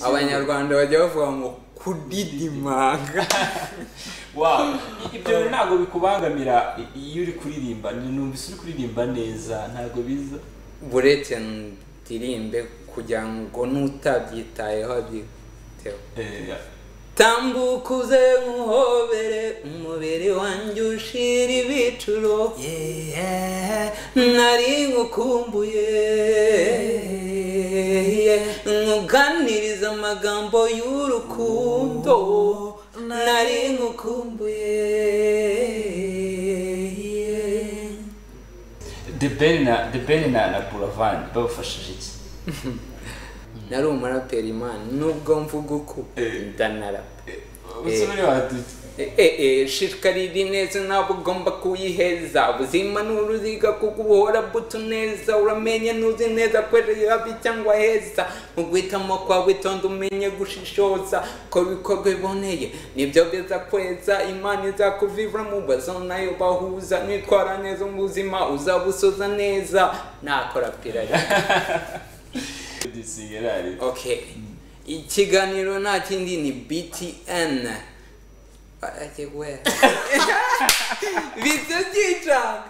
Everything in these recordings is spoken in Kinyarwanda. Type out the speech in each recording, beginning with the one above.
abanyarwanda bajya bavuga ngo kudidimanga Wow. ibyo bintu ntabwo bikubangamira iyo uri kuririmba numvise uri kuririmba neza ntabwo biza buretse ndirimbe kugira ngo n'utabyitayeho abyiteho Eh, tambuka uze nkuhobere umubiri wanjye ushira ibicuro Yeah, nari nkukumbuye Yeah, nkuganiriza amagambo y'urukundo nari nkukumbuye Yeah. The Ben na The Ben na na Buravan babafashije iki nari umuraperi imana nubwo mvuga uko Eh. ndanarapa uzi muri badutse shikariri neza ntabwo ugomba kuyiheza ubuzima ni uruziga kuko ubuhora buto neza uramenye ntuzi neza kwera habi cyangwa heza mu guhitamo kwawe witonda umenye gushishoza ko ibikorwa biboneye nibyo beza kweza imana izakuvivura mu bazo nayo bahuza nitwara neza mu buzima uzabusoza neza nakora pira dusigarari okay ikiganiro nta kindi ni btn aje we bise byicanga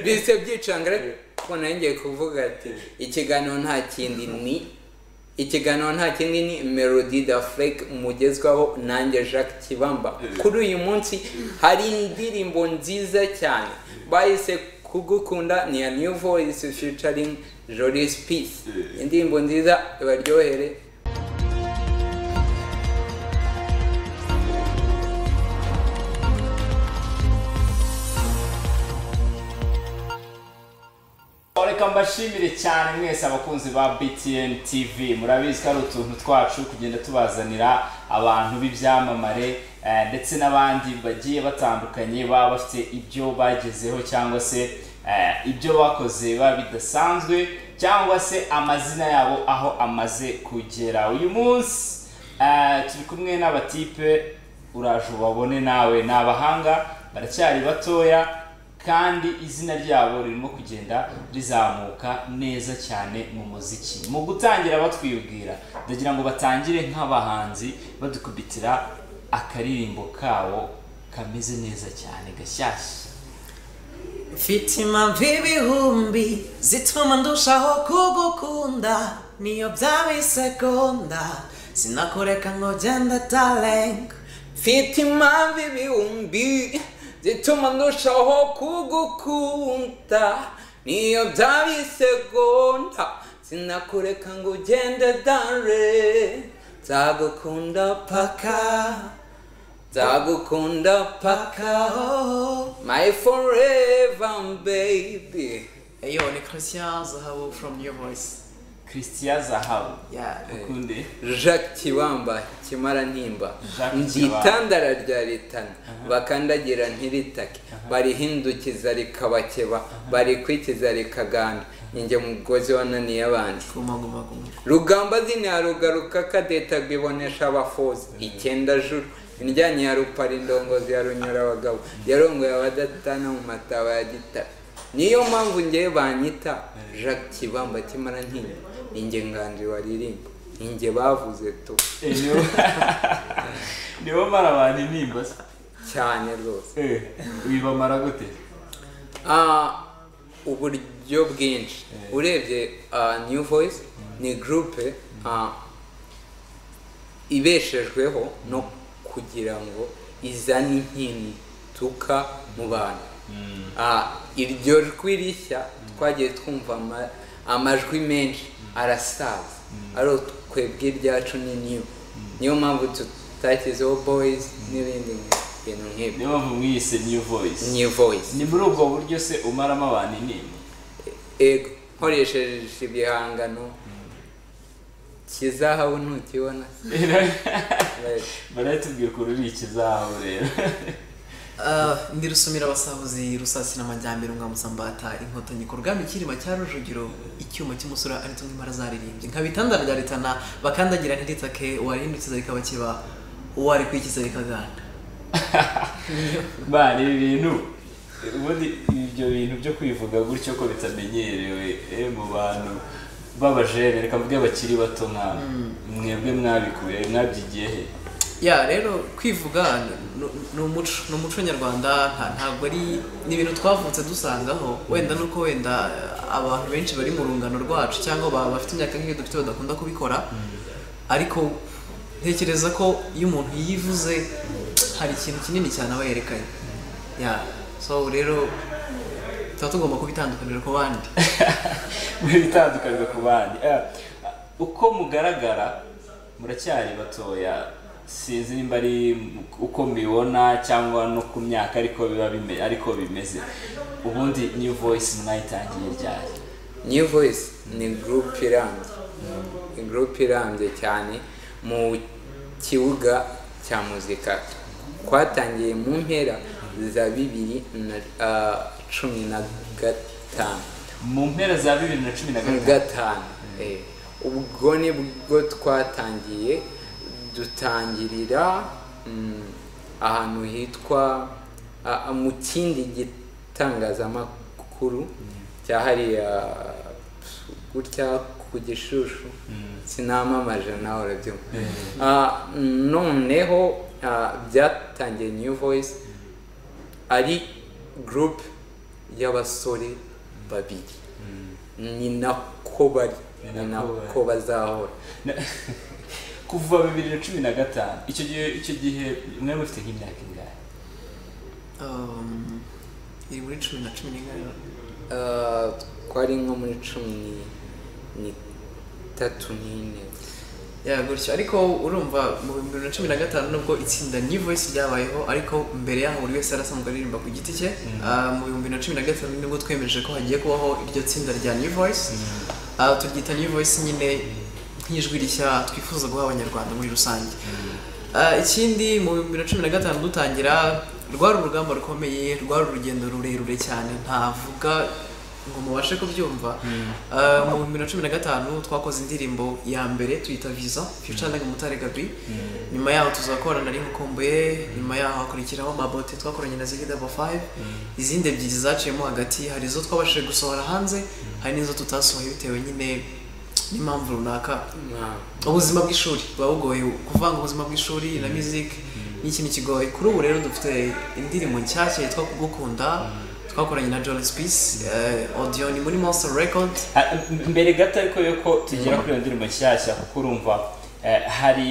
bise byicanga ariko nongeye kuvuga ati ikiganiro nta kindi ni ikiganiro nta kindi ni melody da flake mugezwaho nanjye jacques kibamba kuri uyu munsi hari indirimbo nziza cyane bahise kugukunda ni ya new voice featuring jolis peace indirimbo nziza ibaryohere reka mbashimire cyane mwese abakunzi ba btn tv murabizi ko ari utuntu twacu kugenda tubazanira abantu b'ibyamamare eh, ndetse n'abandi bagiye batandukanye baba bafite ibyo bagezeho cyangwa se eh, ibyo bakoze biba bidasanzwe cyangwa se amazina yabo aho amaze kugera uyu munsi eh, turi kumwe n'abatipe uraje ubabone nawe ni abahanga baracyari batoya kandi izina ryabo ririmo kugenda rizamuka neza cyane mu muziki mu gutangira batwibwira ndagira ngo batangire nk'abahanzi badukubitira akaririmbo kabo kameze neza cyane gashyashya mfite impamvu ibihumbi zituma ndushaho kugukunda niyo byaba isegonda sinakureka ngo ugende tarenga mfite impamvu ibihumbi zituma ndushaho kugukunda niyo byaba isegonda sinakureka ngo ugende dare nzagukunda paka nzagukunda paka kaho my forever baby eyo ni christian zahabu from new voice christian zahabu yeah ukunde jacques kibamba kimara ntimba Jacques Kibamba. nditandara rya ritana bakandagira ntiritake barihindukiza rikabakeba barikwikiza rikaganda ninjye mugozi wananiye abandi guma guma guma rugamba zine ya rugaruka kadeta rwibonesha abafozi icyenda juru indyanyi ya rupara indongozi ya runyura abagabo yarongoye abadatana mu mataba ya gitara niyo mpamvu ngewe banyita jacques kibamba kimara ntinyo ninjye nganji waririmba ninjye bavuze tu Eh, nibo- nibo mara abantu intimba se cyane rwose Eh, bibamara gute Ah, uburyo bwinshi urebye ah, new voice ni gurupe ah, ibeshejweho no kugira ngo izane impinduka mu bantu Ah, iryo jwi rishya twagiye twumva ama- amajwi menshi arasaza ari twebwe iryacu ni new niyo mpamvu tutashyizeho boys n'ibindi bintu nk'ibyo niyo mpamvu mwiyise new voice new voice ni muri ubwo buryo se umaramo abantu intimba ego nkoresheje ibihangano kizahabu ntukibona baratubwira ukuntu uri ikizaho rero Uh, ndi rusumira abasahuzi rusasi n'amajyambere umwamutsa mbata inkotanyi ku rugamba ikirima cya rujugiro icyuma cy'umusura ari tumwe impara zaririmbye nka bitandara bya ritana bakandagira ntiritake warihindukiza rikaba kiba warikwikiza rikaganda bari ibi bintu ubundi ibyo bintu byo kwivuga gutyo ko bitamenyerewe eh, mu bantu babajene reka mvuge bakiri bato mwana mwebwe mwabikuye mwabyigiye he ya rero kwivuga ni- ni- ni umuco ni umuco nyarwanda nta- ntabwo ari ni ibintu twavutse dusangaho wenda nuko wenda eh, abantu benshi bari mu rungano rwacu cyangwa ba- bafite imyaka nk'iyo dufite badakunda kubikora ariko ntekereza ko iyo umuntu yivuze hari ikintu kinini cyane aba yerekanye ya so rero tuba tugomba kubitandukanira ku bandi muri ibitandukaniro ku bandi Eh, uko mugaragara muracyari batoya sinzi nimba ari uko mubibona cyangwa no ku myaka ariko biba bime- ariko bimeze ubundi new voice mwayitangiye ryari new voice ni group irambye ni group irambye cyane mu kibuga cya muzika twatangiye mu mpera za bibiri na ah, cumi na gatanu mu mpera za bibiri na cumi na na gatanu gatanu eh. ubwo ni bwo twatangiye dutangirira mm, ahantu hitwa ah, ah, mu kindi gitangazamakuru cyahariya gutya ku gishushu sinamamaje nawe urabyumva Ah, noneho ah, byatangiye new voice ari group y'abasore babiri ni nako bari Ni ni nako bari. nako bazahora Na- kuva bibiri na cumi na gatanu icyo gihe icyo gihe mwari mufite nk'imyaka ingahe Um, iri muri cumi na cumi n'ingahe Ah, twari nko muri cumi ni- n'itatu n'ine ya gutyo ariko urumva mu bihumbi bibiri na cumi na gatanu nubwo itsinda new voice ryabayeho ariko mbere yaho buri wese yari asanzwe aririmba ku giti cye Ah, mu bihumbi bibiri na cumi na gatanu nibwo twemeje ko hagiye kubaho iryo tsinda rya new voice Ah, turyita new voice nyine nk'ijwi rishya twifuza guha abanyarwanda muri rusange Ah, ikindi mu bihumbi bibiri na cumi na gatanu dutangira rwari urugamba rukomeye rwari urugendo rurerure cyane ntavuga ngo mubashe kubyumva Ah, mu bihumbi bibiri na cumi na gatanu twakoze indirimbo ya mbere tuyita viza ficaringi mutare gabi nyuma yaho tuzakorana na rinkokomboye nyuma yaho hakurikiraho mabote twakoranye na zigi dabo fayive izindi ebyiri zaciyemo hagati hari izo twabashije gusohora hanze hari n'izo tutasohoye bitewe nyine n'impamvu runaka Ah. ubuzima bw'ishuri buba bugoye kuvanga ubuzima bw'ishuri na music ni ikintu kigoye kuri ubu rero dufite indirimbo nshyashya yitwa kugukunda twakoranye na Jolis Peace eh, audio ni muri Monster Record Ah, m- mbere gato ariko yuko tugera kuri iyo ndirimbo nshyashya kuko urumva eh, hari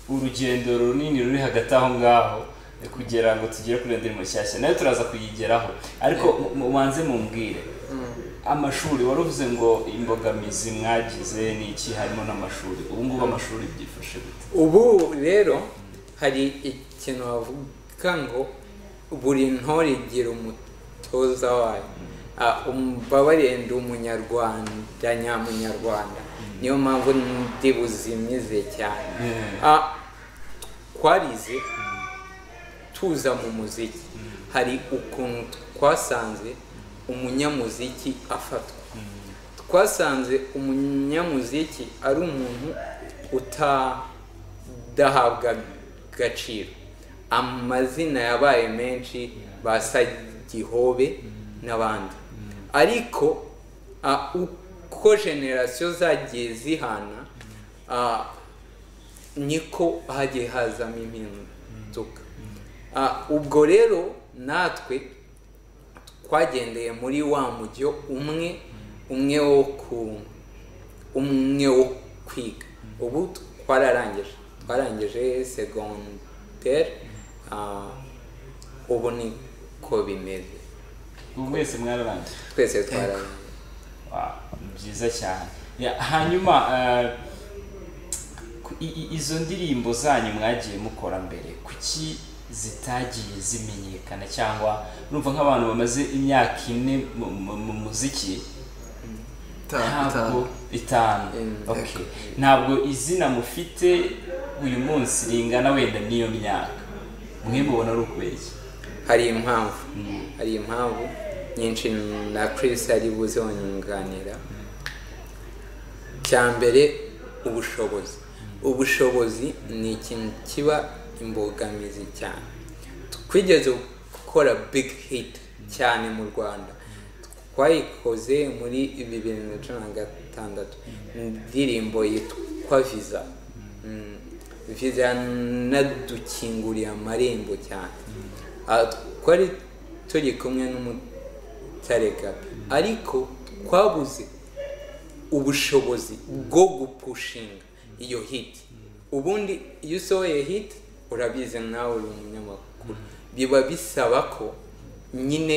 urugendo runini ruri hagati aho ngaho eh, kugira ngo tugere kuri iyo ndirimbo nshyashya nayo turaza kuyigeraho ariko mu- mu- mubanze mumbwire amashuri wari uvuze ngo imbogamizi mwagize ni iki harimo n'amashuri ubu ngubu amashuri byifashe gute ubu rero hari ikintu bavuga ngo buri ntore igira umutoza wayo Ah, umbabarire ndi umunyarwanda nyamunyarwanda niyo mpamvu ndi buzimize cyane Ah, twarize tuza mu muziki hari ukuntu twasanze umunyamuziki afatwa twasanze umunyamuziki ari umuntu utadahabwa agaciro amazina yabaye menshi ba Sagihobe n'abandi ariko ah, uko generasiyo zagiye zihana ah, niko hagiye hazamo impinduka Ah, ubwo rero natwe twagendeye muri wa mujyo umwe umwe wo ku umwe wo kwiga ubu twararangije twarangije segonderi ah, ubu niko bimeze ubu mwese mwararangije twese twararangije Wow, ni byiza cyane Ya, hanyuma eh, ku- i- i- izo ndirimbo zanyu mwagiye mukora mbere kuki zitagiye zimenyekana cyangwa urumva nk'abantu bamaze imyaka ine mu- mu mu muziki Ta- ntabwo ta- itanu Mm, Okay. ntabwo izina mufite uyu munsi ringana wenda n'iyo myaka mwe mubona ari ukubera iki hari impamvu hari impamvu nyinshi na Chris ari buze wunganira cya mbere ubushobozi ubushobozi ni ikintu kiba imbogamizi cyane twigeze gukora big hit cyane mu rwanda twayikoze muri bibiri na cumi na gatatu gatandatu indirimbo yitwa viza Mm. viza yanadukinguriye amarembo cyane Ah, twari turi kumwe n'umutare gabi ariko twabuze ubushobozi bwo gupushinga iyo hit ubundi iyo usohoye hit urabizi nawe uri umunyamakuru biba bisaba ko nyine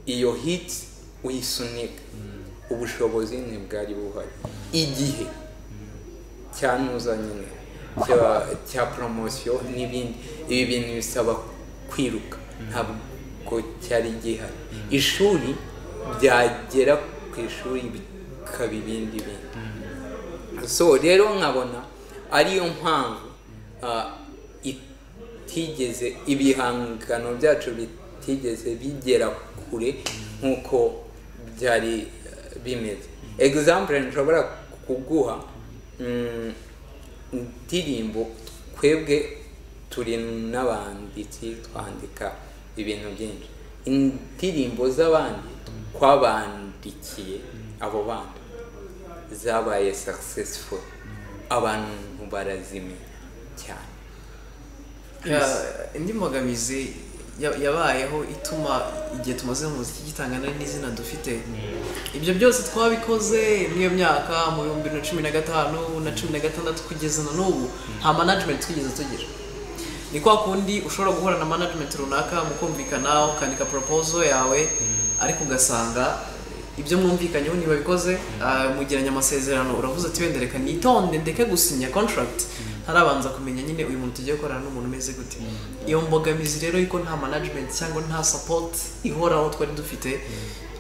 iyo hit uyisunika ubushobozi ntibwari buhari igihe cyanuza nyine cya- cya poromosiyo n'ibindi ibi bintu bisaba kwiruka ntabwo cyari gihari ishuri byagera ku ishuri bikaba ibindi bintu so rero nkabona ariyo mpamvu ah, itigeze ibihangano byacu bitigeze bigera kure nk'uko byari eh, bimeze example nshobora kuguha mm, indirimbo twebwe turi n'abanditsi twandika ibintu byinshi indirimbo z'abandi twabandikiye abo bandi zabaye successful abantu barazimenya cyane Ya- indi mbogamizi ya- yabayeho ituma igihe tumaze mu muziki gitangana n'izina dufite ibyo byose twabikoze muri iyo myaka mu bihumbi bibiri na cumi na gatanu na cumi na gatandatu kugeza na n'ubu nta management twigeze tugira ni kwa kundi ushobora guhura na management runaka mukumvikana ukandika proposal yawe ariko ugasanga ibyo mwumvikanyeho ntibabikoze ah, mugiranye amasezerano uravuze ati wenda reka nitonde ndeke gusinya contract ntarabanza kumenya nyine uyu muntu tugiye gukorana n'umuntu umeze gute iyo mbogamizi rero yuko nta management cyangwa nta support ihoraho twari dufite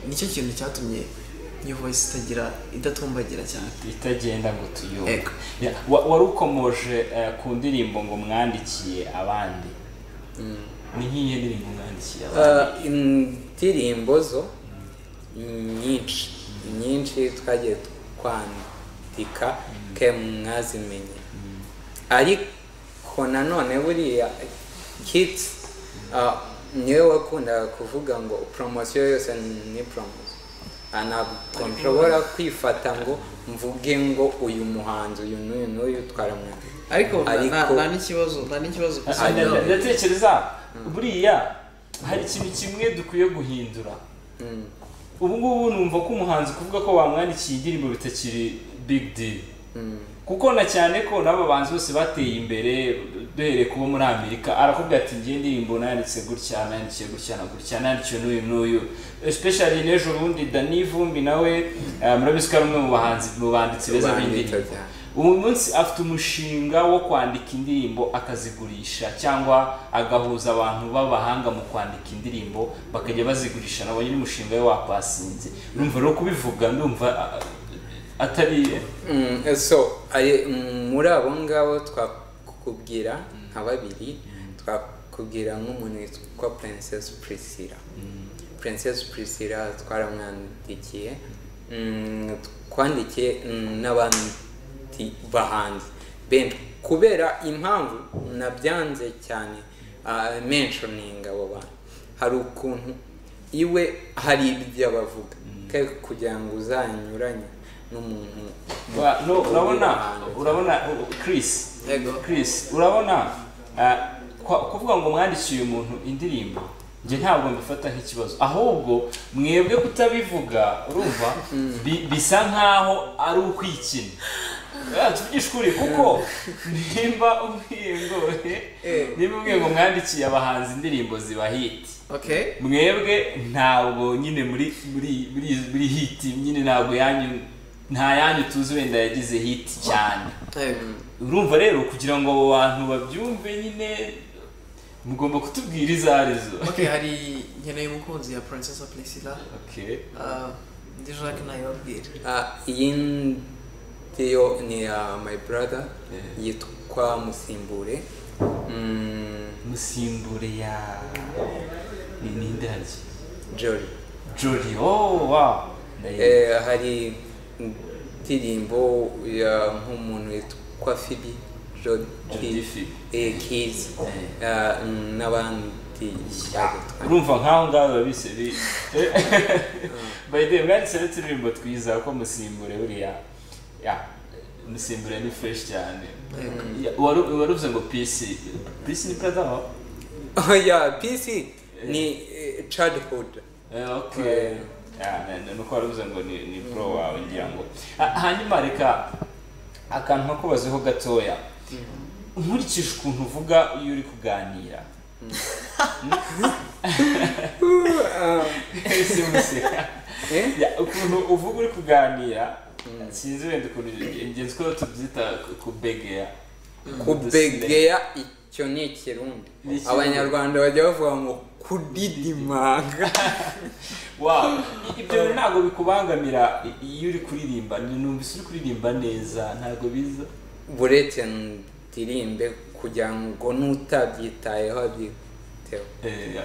nicyo kintu cyatumye new voice itagira idatumbagira cyane itagenda ngo tuyumve Ego. Ya, wa- wari ukomoje eh, ku ndirimbo ngo mwandikiye abandi ni nk'iyo ndirimbo mwandikiye abandi Uh, indirimbo zo nyinshi nyinshi twagiye twandika ke mwazimenye ariko nanone buriya hits uh, niwe wakundaga kuvuga ngo poromosiyo yose ni poromosiyo Ah, ntabwo nshobora kwifata ngo mvuge ngo uyu muhanzi uyu n'uyu n'uyu twaramwandika ariko na- na- nta n'ikibazo nta n'ikibazo Ah, gusa nda- nda- ndatekereza buriya hari ikintu kimwe dukwiye guhindura Mm. ubu ngubu numva ko umuhanzi kuvuga ko bamwandikiye indirimbo bitakiri big deal kuko na cyane ko n'aba bahanzi bose bateye imbere duhereye kuba muri amerika arakubwira ati ngiye indirimbo nayanditse gutya nayandikiye gutya na gutya nayandikiwe n'uyu n'uyu especially n'ejo bundi dani vumbi nawe eh, murabizi ko ari umwe mu bahanzi mu banditsi beza Banditse b'indirimbo cyane. ubu munsi afite umushinga wo kwandika indirimbo akazigurisha cyangwa agahuza abantu b'abahanga mu kwandika indirimbo bakajya bazigurisha nabo nyine umushinga we wakwasinze numva rero kubivuga ndumva ah, atari Mm, so ari- mm, muri abo ngabo twakubwira nka babiri twakubwira nk'umuntu witwa princess priscilla princess priscilla twaramwandikiye Mm, twandikiye mm, n'abandi bahanzi ben kubera impamvu nabyanze cyane ah, mentioning abo bantu hari ukuntu iwe hari ibyo bavuga kandi kugira ngo uzanyuranye n'umuntu Wa- no, urabona urabona uh, Chris Ego. Chris urabona ah, kwa- kuvuga ngo mwandikiye uyu muntu indirimbo njye ntabwo mbifata nk'ikibazo ahubwo mwebwe kutabivuga urumva bi- bisa nkaho ari ukwikina Ah, tuvugishe ukuri kuko nimba umbwiye ngo Eh. nimba umbwiye ngo mwandikiye abahanzi indirimbo ziba hiti okay mwebwe ntabwo nyine muri muri muri muri hiti nyine ntabwo yanyu nta yanyu tuzi wenda yagize hiti cyane Ego. urumva rero kugira ngo abo bantu babyumve nyine mugomba kutubwira izo arizo Ok, hari nkeneye umukunzi ya Princess Priscilla. Okay. Ah, Ndi Jacques nayibabwira. Ah, iyi ndiyo ni ya my brother yitwa musimbure Mm, musimbure ya ni ninde harya jolly jori oh wow ndayizi. Eh, hari indirimbo ya nk'umuntu witwa fibi jodi Jody Phibi. kizi n'abandi bariya urumva nk'aho ngaho biba bisebe bayide mwanditse n'uturirimbo twiza kuko musimbure buriya ya musimbure ni fresh cyane Ya, waru- waruvuze ngo pisi pisi ni perezida wa oya pc ni eh, childhood Eh, okay Ya, ni- ni- nuko waruvuze ngo ni ni pro wawe ngira ngo Ha- hanyuma reka akantu nkakubazeho gatoya nkurikije ukuntu uvuga iyo uri kuganira Uh, simuseka eh? Ya, ukuntu uvuga uri kuganira sinzi wenda ukuntu ingenzi ko tubyita ku- kubegeya kubegeya icyo ni ikirundi Ni ikirundi. abanyarwanda bajya bavuga ngo kudidimanga Wow. I- ibyo bintu ntabwo bikubangamira i- iyo uri kuririmba numvise uri kuririmba neza ntabwo biza buretse ndirimbe kugira ngo n'utabyitayeho abyiteho Eh, ya.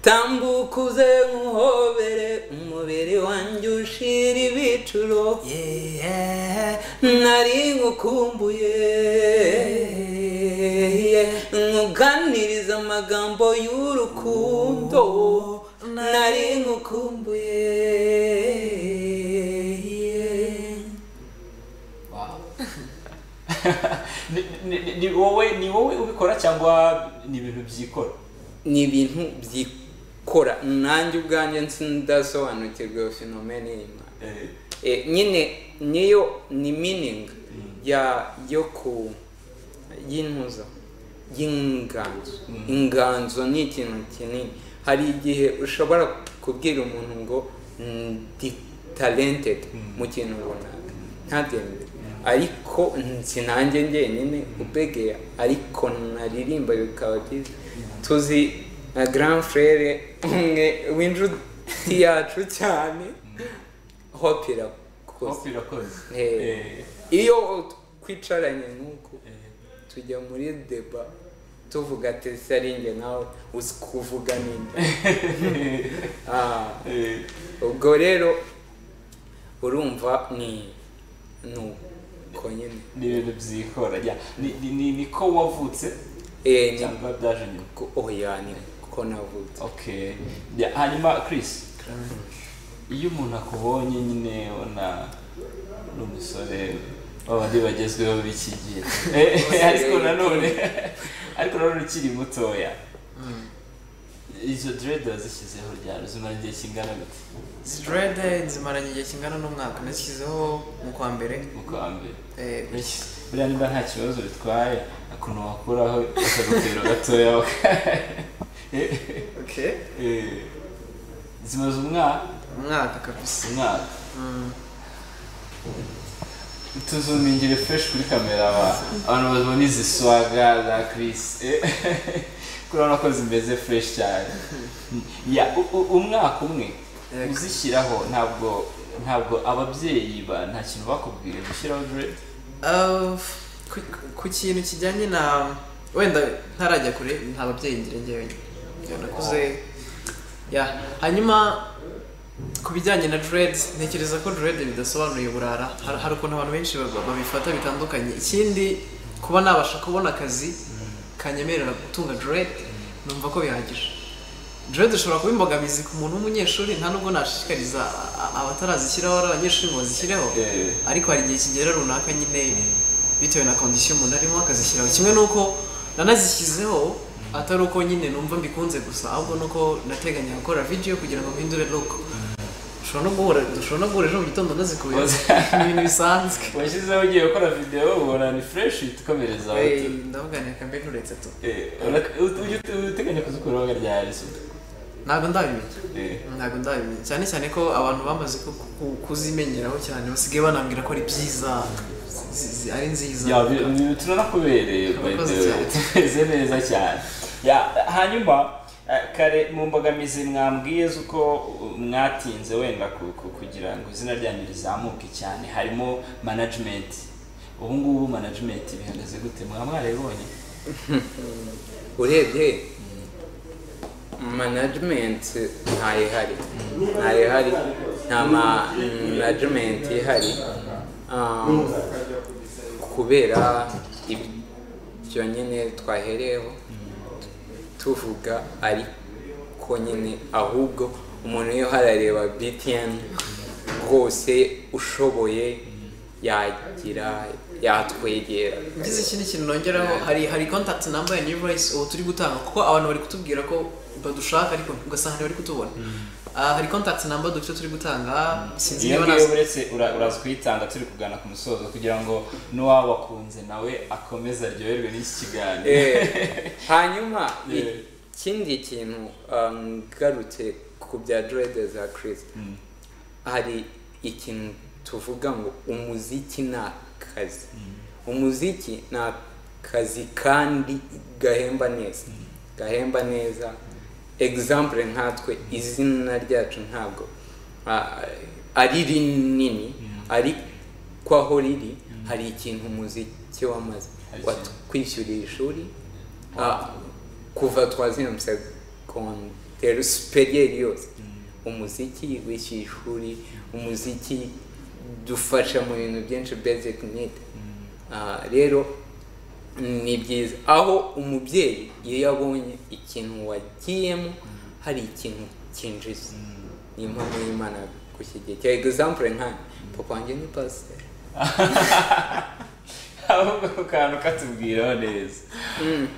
tambuka uze nkuhobere umubiri wanjye ushira ibicuro nari nkukumbuye nkuganiriza amagambo y'urukundo nari nkukumbuye Wow. Ni- ni- ni- ni wowe ni wowe ubikora cyangwa ni ibintu byikora ni ibintu byikora nanjye ubwanjye sindasobanukirwe fenomene y'imana Eh, Eh, nyine niyo ni meaning ya yo ku y'intuza y'inganzo inganzo ni ikintu kinini hari igihe ushobora kubwira umuntu ngo ndi talented mu kintu runaka ntabyemere ariko sinanjye njyenyine ubegeya ariko naririmba bikaba byiza tuzi na grand frere umwe w'inshuti yacu cyane hope irakoze hope irakoze Eh, Eh, iyo twicaranye nuko eh. tujya muri deba tuvuga ati se ari njye nawe uzi kuvuga ninde Ah, Eh, ubwo rero urumva ni nuko nyine ni ibintu byikora ya ni- ni- ni- niko wavutse Eh, ni cyangwa byaje nyuma ko- oya ni ko navutse okay Ya, hanyuma chris iyo umuntu akubonye nyine ubona ni umusore w'abandi bagezweho b'iki gihe Eh, ariko nanone ariko nanone ukiri mutoya izo dread wazishyizeho ryari zimara igihe kingana gute sitirede nzimaranye igihe kingana n'umwaka nashyizeho mu kwa mbere mu kwa mbere Eh, Mbese, buriya niba nta kibazo bitwaye ukuntu wakuraho akagutero gatoya baka- okay. Eh, zimaze umwaka umwaka kabisa umwaka Mm. tuzumingire fresh kuri kamera aba- abantu babona izi swaga za Chris Eh, kuri urabona ko zimeze fresh cyane ya u- u- umwaka umwe Yego. uzishyiraho ntabwo ntabwo ababyeyi ba nta kintu bakubwiye gushyiraho dread Uh, ku- ku kintu kijyanye na wenda ntarajya kure nta babyeyi ngira njyewe njyewe nakuze ya hanyuma ku bijyanye na dread ntekereza ko dread bidasobanuye burara Har- hari ukuntu abantu benshi bab- babifata bitandukanye ikindi kuba nabasha kubona akazi kanyemerera gutunga dread numva ko bihagije dread ushobora kuba imbogamizi ku muntu w'umunyeshuri nta nubwo nashishikariza a- a- abatarazishyiraho ari abanyeshuri ngo bazishyireho Eh, ariko hari igihe kigera runaka nyine bitewe na kondisiyo umuntu arimo akazishyiraho kimwe n'uko nanazishyizeho atari uko nyine numva mbikunze gusa ahubwo nuko nateganya gukora video kugira ngo mpindure look ushobora no guhura dushobora no guhura ejo mu gitondo nazikuye ni ibintu bisanzwe washyizeho ugiye gukora videwo ubona ni fureshi itukomereza Eh, ndavuga ni akambe nturetse tu uteganya kuzikuraho ryari se ntabwo ndabimenya Eh, ntabwo ndabimenya cyane cyane ko abantu bamaze ku- ku- kuzimenyeraho cyane basigaye banambwira ko ari byiza zi- zi- ari nziza ya bi- bi- turanakubereye by the Urakoze way cyane. tumeze neza cyane ya hanyuma eh, kare mu mbogamizi mwambwiye z'uko uh, mwatinze wenda ku- ku- kugira ngo izina ryanyu rizamuke cyane harimo management ubu ngubu management bihagaze gute mwaba mwarayibonye urebye management ntayihari ntayihari nta management ihari Um, kubera ibyo nyine twahereyeho tuvuga ari ko nyine ahubwo umuntu iyo harareba btn rwose ushoboye yagira yatwegera mbese ikindi kintu nongeraho hari hari contact number ya new voice ubu turi gutanga kuko abantu bari kutubwira ko badushaka ariko ugasanga ntibari kutubona Ah, hari contact number dufite turi gutanga sinzi iyo niba ngiyo nazo uretse ura- uraza kuyitanga turi kugana ku musozo kugira ngo n'uwabakunze nawe akomeze aryoherwe n'iki kiganiro Eh, hanyuma ikindi kintu um, ngarutse ku bya drede za chris hari ikintu tuvuga ngo umuziki ni akazi umuziki ni akazi kandi gahemba neza gahemba neza example nkatwe izina ryacu ntabwo ah, ari rinini ariko aho riri hari ikintu umuziki wamaze Hari ikintu. watwishyuriye ishuri ah, kuva troisième secondaire superieur yose umuziki wishyuye ishuri umuziki dufasha mu bintu byinshi basic need Ah, rero ni byiza aho umubyeyi iyo yabonye ikintu wagiyemo hari ikintu kinjiza ni impamvu y'imana gushyigikira example nkanjye papa wanjye ni pasiteri ahubwo ako kantu katubwiraho neza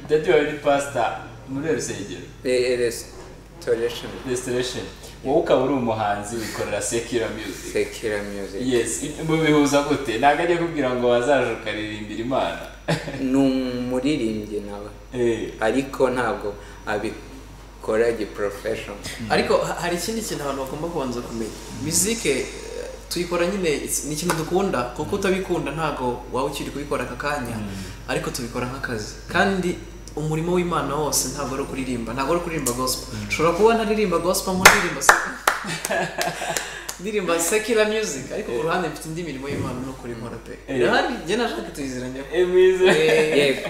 dadi wawe ni pasita muri uru rusengero restoration restoration wowe ukaba uri umuhanzi wikorera sekiro music sekira music yes mubihuza gute ntabwo ajya kubwira ngo wazaje ukaririmbira imana ni umuririmbyi nawe Eh, ariko ntabwo abikora giporofeshoni ariko ha- hari ikindi kintu abantu bagomba kubanza kumenya muzike eh, tuyikora nyine it's- ni ikintu dukunda kuko utabikunda ntabwo waba ukiri kubikora aka kanya ariko tubikora nk'akazi kandi umurimo w'imana wose ntabwo ari ukuririmba ntabwo ari ukuririmba gospel ushobora kuba ntaririmba gospel nko ndirimba se- ndirimba secular music ariko ku ruhande mfite indi mirimo y'imana no kurikora pe Eh. irahari njye nashaka tuyiziranye eh, mwiza yego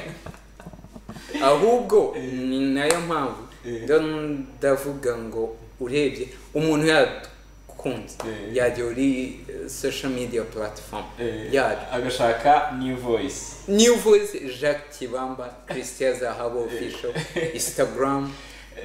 ahubwo ni nayo mpamvu Eh. ndo- ndavuga ngo urebye umuntu yakunze Eh. yajya kuri eh, social media platform Eh, yacu agashaka new voice new voice jacques kibamba christian zahabo official instagram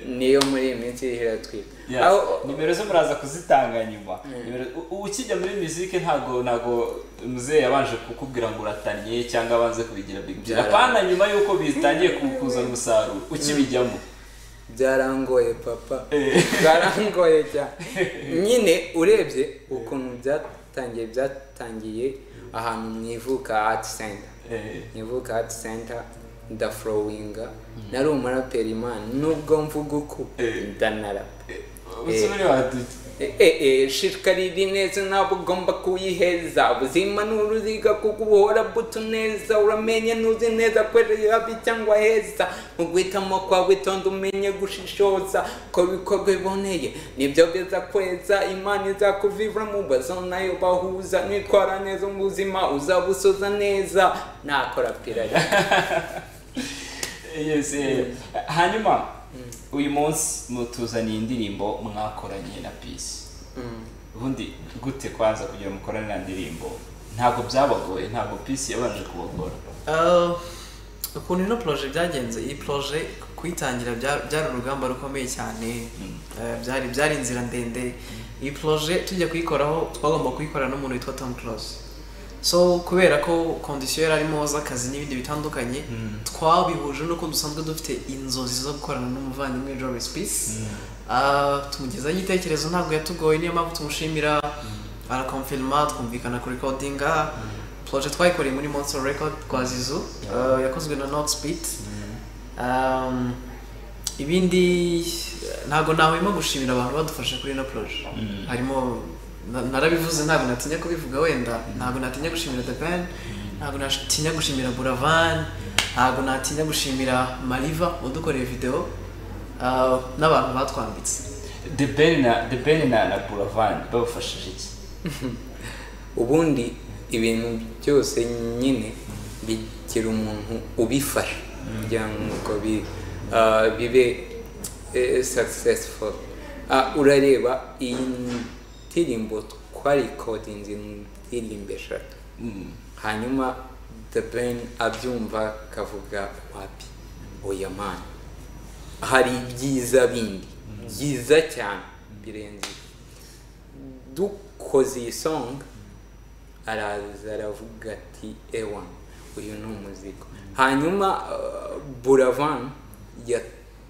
niyo muri iyi minsi iriho iratwika Yes. Aho- nimero zo muraza kuzitanga nyuma Nimero- u- ukijya muri muzike ntabwo ntabwo muzehe yabanje kukubwira ngo uratanye cyangwa abanze kubigira big deal apana nyuma y'uko bitangiye ku- kuzana umusaruro ukibijyamo byarangoye papa Eh. byarangoye cyane nyine urebye ukuntu byatangiye byatangiye ahantu mu ivuka art center Eh, nivuka art center ndafurowinga nari umuraperi imana nubwo mvuga uku Eh. ndanarapa usubire wadute shishikari neza ntabwo ugomba kuyiheza ubuzima ni uruziga kuko ubuhora buto neza uramenye ntuzi neza kwera habi cyangwa heza mu guhitamo kwawe witonda umenye gushishoza ko ibikorwa biboneye nibyo beza kweza imana izakuvivura mu bazo nayo bahuza nitwara neza mu buzima uzabusoza neza nakora pirari yes eh. hanyuma uyu munsi mutuzaniye indirimbo mwakoranye na peace ubundi gute kwanza kugira mukorane na ndirimbo ntabwo byabagoye ntabwo peace yabanje kubagora Uh, ukuntu ino poroje byagenze iyi poroje kuyitangira bya- byari urugamba rukomeye cyane Uh, byari byari inzira ndende iyi poroje tujya kuyikoraho twagomba kuyikorana n'umuntu witwa tom close so kubera ko kondisiyo yari arimo z'akazi n'ibindi bitandukanye twabihuje n'uko dusanzwe dufite inzozi zo gukorana n'umuvandimwe Joris Peace Ah, tumugezaho igitekerezo ntabwo yatugoye niyo mpamvu tumushimira arakomfirima twumvikana ku rekodinga poroje twayikoreye muri Monster Record kwa Zizu ah, yakozwe na Nox Beat Um, ibindi eh, ntabwo ntahwema gushimira abantu badufashe kuri ino poroje harimo na- narabivuze ntabwo natinya kubivuga wenda ntabwo natinya gushimira the band ntabwo natinya gushimira buravan ntabwo natinya gushimira mariva wadukoreye videwo ah, n'abantu batwambitse The Ben na The Ben na na Buravan babafashije iki? ubundi ibintu byose nyine bigira umuntu ubifasha kugira ngo bi, ah, bibe eh, successful Ah, urareba iyi ndirimbo twarikodinze indirimbo eshatu Mm. hanyuma the ben abyumva akavuga wapi oya mani hari ibyiza bindi byiza cyane birenze dukoze iyi songa araza aravuga ati ewani uyu ni umuziko hanyuma uh, buravan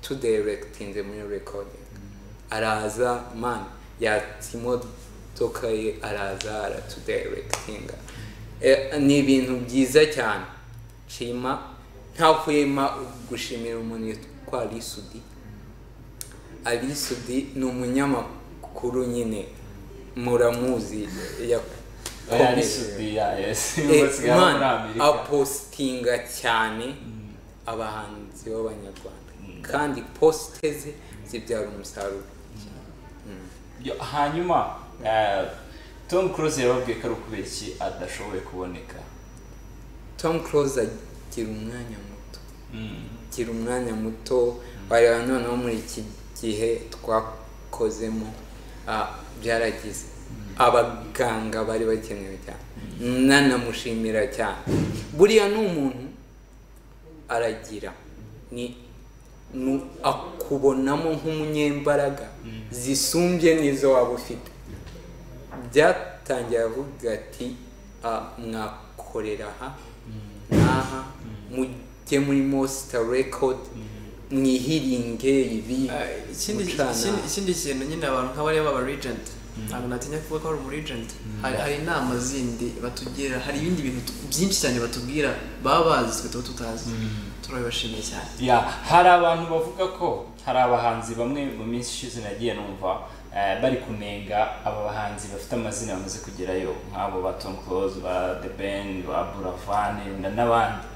yatudirekitinze muri rekodingi araza mani yatse imodoka ye araza aratudirekitinga Eh, ni ibintu byiza cyane nshima ntahwema gushimira umuntu yitwa risudi alisudi ni umunyamakuru nyine muramuzi oya ni yakomeye sudiya yesi Eh, umunsi muri man amerika apositinga cyane abahanzi b'abanyarwanda kandi posite ze zibyara umusaruro Yo, hanyuma eh, tom cruise yababwiye ko ari ukubera iki adashoboye kuboneka tom close agira umwanya muto agira umwanya muto wareba noneho muri iki gihe twakozemo ah, byaragize abaganga bari bakenewe cyane nanamushimira cyane buriya ni umuntu aragira ni nu- akubonamo nk'umunyembaraga zisumbye n'izo waba ufite byatangiye avuga ati "Ah, mwakorera aha n'aha mujye muri mosita rekodi mwihiringe ibi Eh, ikindi gucana." ikindi- ikindi kintu nyine abantu nk'abariya baba regent ntabwo natinya kuvuga ko ari umu regent hari hari inama zindi batugira hari ibindi bintu tu- byinshi cyane batubwira baba bazi twe tuba tutazi turabibashimiye cyane ya hari abantu bavuga ko hari abahanzi bamwe mu minsi ishize nagiye numva eh, bari kunenga aba bahanzi bafite amazina bamaze kugerayo nk'abo ba tom close ba the ben ba buravani na- n'abandi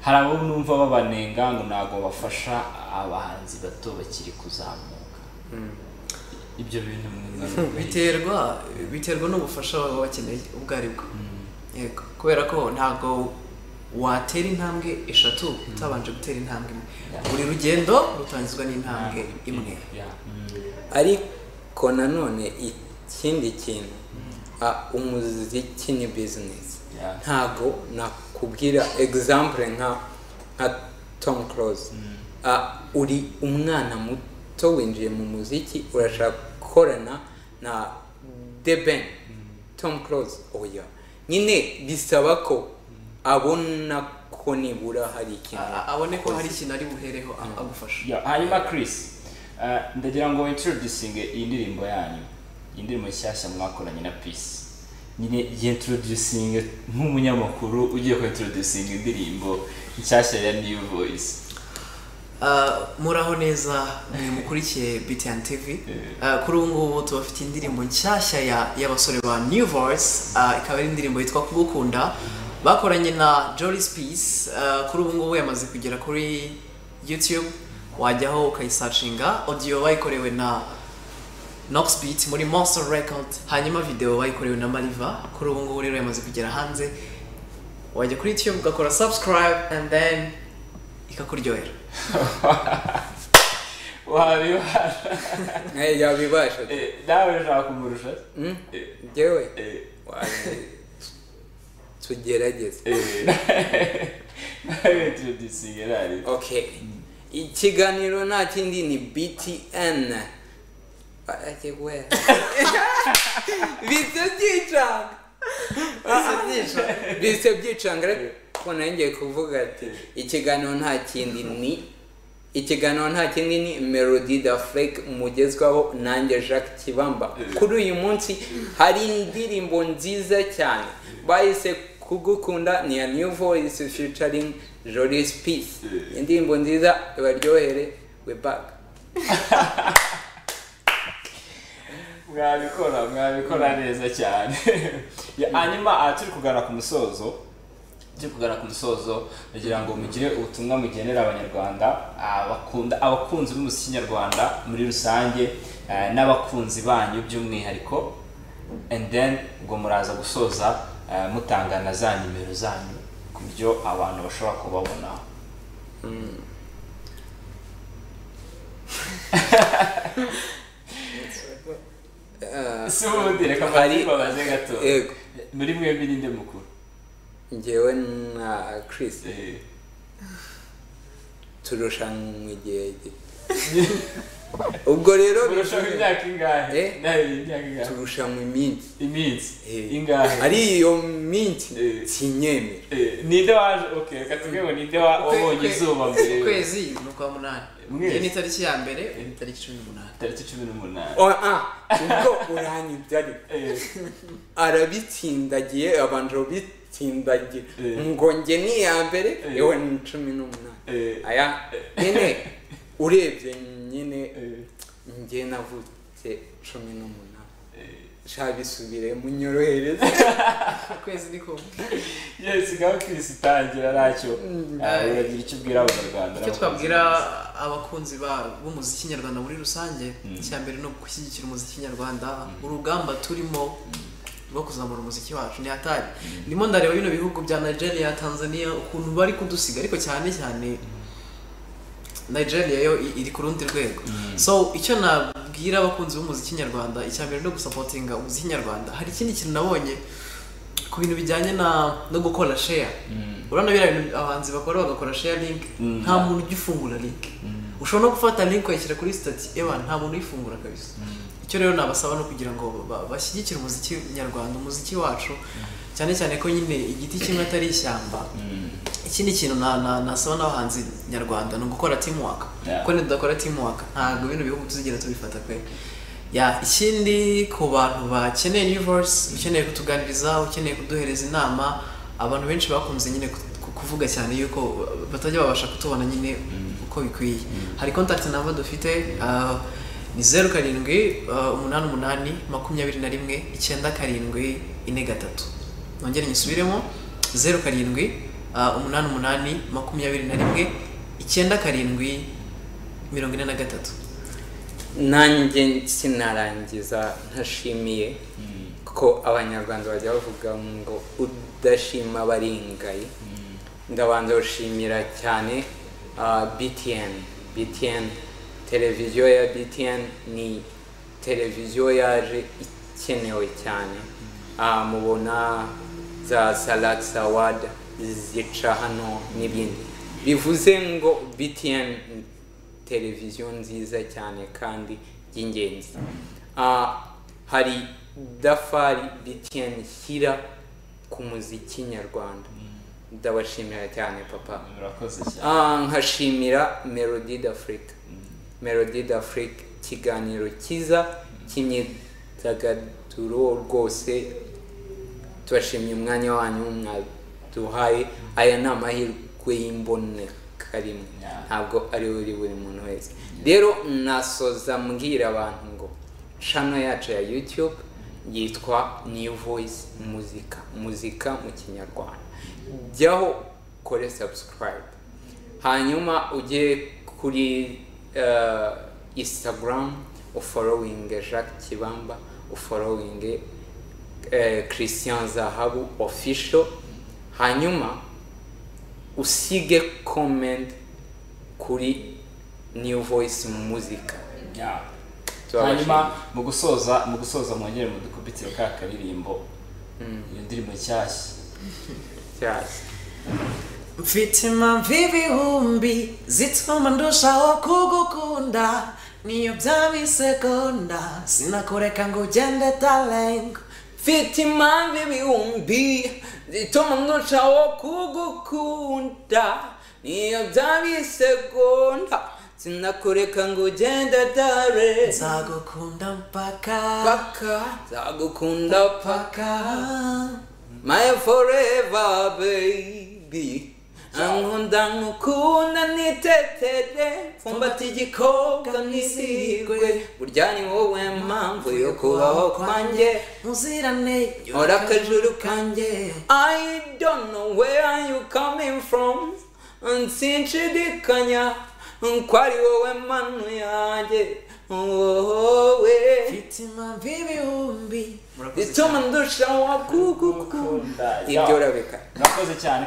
hari abo numva babanenga ngo ntabwo bafasha abahanzi bato bakiri kuzamuka ibyo bintu mwibona biterwa biterwa n'ubufasha baba bakeneye ubwo ari bwo yego kubera ko ntabwo watera intambwe eshatu utabanje gutera intambwe imwe buri rugendo rutangizwa n'intambwe imwe Ya. ariko nanone ikindi kintu ah, umuziki ni bizinesi Yeah. ntago nakubwira egizambure nka nka tom close Ah, uri umwana muto winjiye mu muziki urashaka gukorana na the ben tom close oya nyine bisaba ko abona ko nibura hari ikintu A- abone ko hari ikintu ari buhereho a- agufasha Ya, hanyuma Chris eh, ndagira ngo introducinge iyi ndirimbo yanyu iyi ndirimbo nshyashya mwakoranye na Peace nyine introducinge nk'umunyamakuru ugiye ku introducinga indirimbo nshyashya ya New Voice Ah, muraho neza mwe mukurikiye BTN TV Ah, kuri ubu ngubu tubafite indirimbo nshyashya ya- y'abasore ba New Voice ah, ikaba ari indirimbo yitwa Kugukunda bakoranye na Joris Peace Ah, kuri ubu ngubu yamaze kugera kuri YouTube wajyaho ukayisacinga audio bayikorewe na Nox Beat muri Monster Record hanyuma video bayikorewe na Mariva kuri ubu ngubu rero yamaze kugera hanze wajya kuri YouTube ugakora subscribe and then ikakuryohera wabibara Eh, yabibasha Eh, nawe ushaka kumurusha Mm? Eh, njyewe eh, Waje. tugerageze eh, nawe introducinge nari okay ikiganiro nta kindi ni btn Aje we. bise byicanga bise byicanga ariko nongeye kuvuga ati ikiganiro nta kindi ni ikiganiro nta kindi ni melody da flake mugezwaho nanjye jacques kibamba kuri uyu munsi hari indirimbo nziza cyane bahise kugukunda ni ya new voice featuring jolis peace indirimbo nziza ibaryohere we back mwabikora mwabikora neza cyane Ya, hanyuma aha turi kugarura ku musozo turi kugarura ku musozo kugira ngo mugire ubutumwa mugenera abanyarwanda abakunda abakunzi b'umuziki nyarwanda muri rusange eh, n'abakunzi banyu by'umwihariko and then ngo muraza gusoza eh, mutanga na za nimero zanyu ku buryo abantu bashobora kubabonaho si ubundi reka hari- mbabaze gato yego muri mwembi ninde mukuru njyewe na chris Eh, turushanwa igihe gito ubwo rero turushaho bivuze- imyaka ingahe Eh? nawe imyaka ingahe turusha mu minsi iminsi Eh. ingahe ari iyo minsi Eh. sinyemera Eh, ninde waje okay reka tuvuge ngo ninde wa- wabonye izuba mbere ukwezi ni ukwa munani Mwezi. iyi ni itariki ya mbere iyi ni itariki cumi n'umunani tariki cumi n'umunani Oh, ah, ubwo uranyibye ariko Eh, arabitsindagiye abantu babitsindagira Eh. ngo njye ni iya mbere Eh. yewe ni cumi n'umunani eh, aya nyine urebye nyine eh, njye navutse cumi n'umunani eh. shabisubire munyorohereze ukwezi ni kumwe yes ngaho kirisi itangira ntacyo Eh, uragira icyo ubwira abanyarwanda icyo twabwira abakunzi ba- b'umuziki nyarwanda muri rusange icya mbere ni ugushyigikira umuziki nyarwanda urugamba turimo rwo kuzamura umuziki wacu ni hatari ndimo ndareba bino bihugu bya nigeria tanzania ukuntu bari kudusiga ariko cyane cyane nigeria yo i- iri ku rundi rwego so icyo nabwira abakunzi b'umuziki nyarwanda icya mbere ni ugusapotinga umuziki nyarwanda hari ikindi kintu nabonye ku bintu bijyanye na no gukora share urabona biriya bintu abahanzi bakora bagakora share link Mm. nta muntu ujya ufungura link ushobora no gufata link ukayishyira kuri stati ewa nta muntu uyifungura kabisa icyo rero nabasaba no kugira ngo ba- ba- bashyigikire umuziki nyarwanda umuziki wacu cyane cyane ko nyine igiti kimwe atari ishyamba ikindi kintu na- na- nasaba n'abahanzi nyarwanda ni ugukora teamwork Yeah. kuko nidudakora teamwork ntabwo bino bihugu tuzigera tubifata pe ya ikindi ku bantu bakeneye new voice ukeneye kutuganiriza ukeneye kuduhereza inama abantu benshi bakunze nyine ku- ku- kuvuga cyane yuko batajya babasha kutubona nyine uko bikwiye hari contact namba dufite ah, ni zeru karindwi ah, umunani umunani makumyabiri na rimwe icyenda karindwi ine gatatu nongere nyisubiremo zeru karindwi ah, umunani umunani makumyabiri na rimwe icyenda karindwi mirongo ine na gatatu nanjye sinarangiza ntashimiye ko abanyarwanda bajya bavuga ngo udashima baringaye ndabanza gushimira cyane ah, btn btn televiziyo ya btn ni televiziyo yaje ikenewe cyane Ah, mubona za salakisi awadi zica hano n'ibindi bivuze ngo btn televiziyo nziza cyane kandi y'ingenzi Ah, hari dafari btn shyira ku muziki nyarwanda ndabashimira cyane papa urakoze cyane Ah, nkashimira melody d'afrique melody d'afrique ikiganiro cyiza cy'imyidagaduro rwose tubashimiye umwanya wanyu mwaduhaye aya ni amahirwe y'imboneka rimwe Yeah. ntabwo ari buri buri muntu wese rero nasoza mbwira abantu ngo shano yacu ya youtube yitwa new voice muzika muzika mu kinyarwanda jyaho ukore subscribe hanyuma ujye kuri eh, instagram uforowinge jacques kibamba uforowinge eh, christian zahabu official hanyuma usige comment kuri new voice music Yeah. Turabashimira. hanyuma mu gusoza mu gusoza mwongere mudukubitire ka karirimbo iyo ndirimbo nshyashya cyase mfite impamvu ibihumbi zituma ndushaho kugukunda niyo byaba isegonda sinakureka ngo ugende tarenga mfite impamvu ibihumbi zituma ndushaho kugukunda niyo byaba isegonda sinakureka ngo ugende dare nzagukunda mpaka paka zagukunda paka paka my forever baby ankunda nkukunda nitetere mfumbata igikobwa nisigwe burya ni wowe mpamvu yo kubaho kwanjye muzirane ora akajuru kanjye i don't know where are you coming from nsinshidikanya ko ari wowe manu yanjye wowe mfite impamvu ibihumbi bituma ndushaho kugukunda Kugukunda. ibyo urabika urakoze cyane